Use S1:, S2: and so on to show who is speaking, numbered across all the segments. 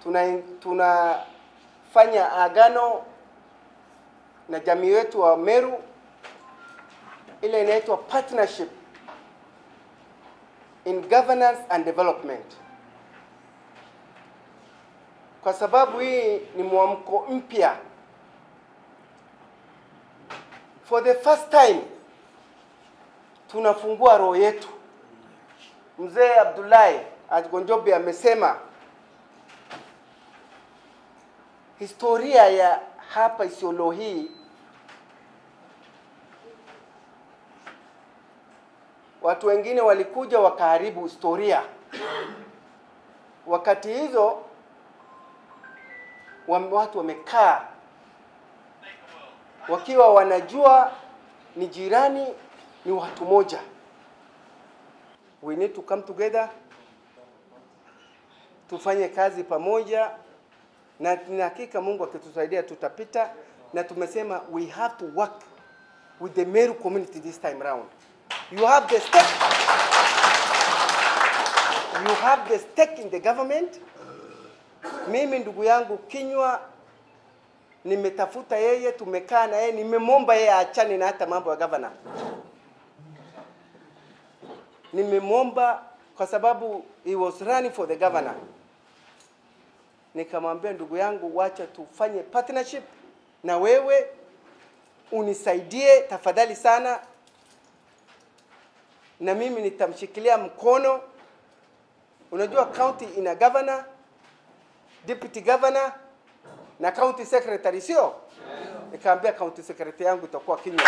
S1: tuna tunafanya agano na jamii wetu wa Meru, ile inaitwa partnership in governance and development, kwa sababu hii ni mwamko mpya. For the first time tunafungua roho yetu. Mzee Abdullahi Agonjobe amesema historia ya hapa Isiolo hii watu wengine walikuja wakaharibu historia. Wakati hizo wame- watu wamekaa wakiwa wanajua ni jirani, ni watu moja. We need to come together, tufanye kazi pamoja, na nina hakika Mungu akitusaidia tutapita, na tumesema we have to work with the Meru community this time round. You have the stake, you have the stake in the government. Mimi ndugu yangu Kinywa nimetafuta yeye, tumekaa na yeye, nimemwomba yeye aachane na hata mambo ya gavana. Nimemwomba kwa sababu he was running for the governor. Nikamwambia ndugu yangu, wacha tufanye partnership na wewe, unisaidie tafadhali sana, na mimi nitamshikilia mkono. Unajua county ina governor, deputy governor na county secretary, sio? Nikaambia county secretary yangu itakuwa Kinywa.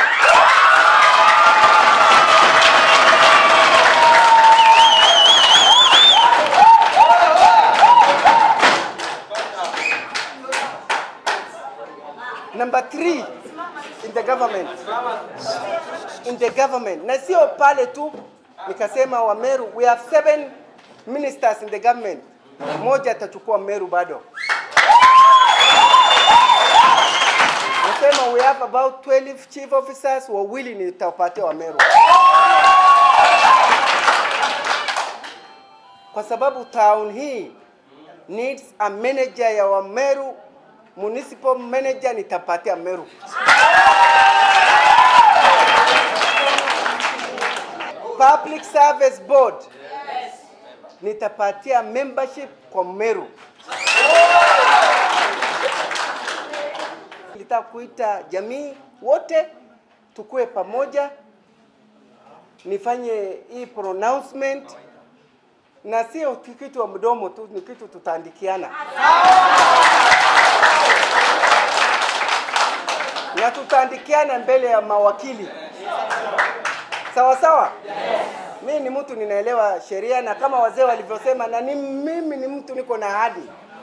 S1: Number three in the government, in the government, na sio pale tu, nikasema wa Meru, we have seven ministers in the government, moja atachukua Meru bado. Nasema we have about 12 chief officers, wawili nitawapatia wa Meru, kwa sababu town hii needs a manager ya wa Meru, municipal manager nitapatia Meru. Public Service Board nitapatia membership kwa Meru. Nilitaka kuita jamii wote tukue pamoja, nifanye hii pronouncement na sio kitu wa mdomo tu, ni kitu tutaandikiana na tutaandikiana mbele ya mawakili sawa sawa. Mimi ni mtu ninaelewa sheria, na kama wazee walivyosema, na ni mimi ni mtu niko na ahadi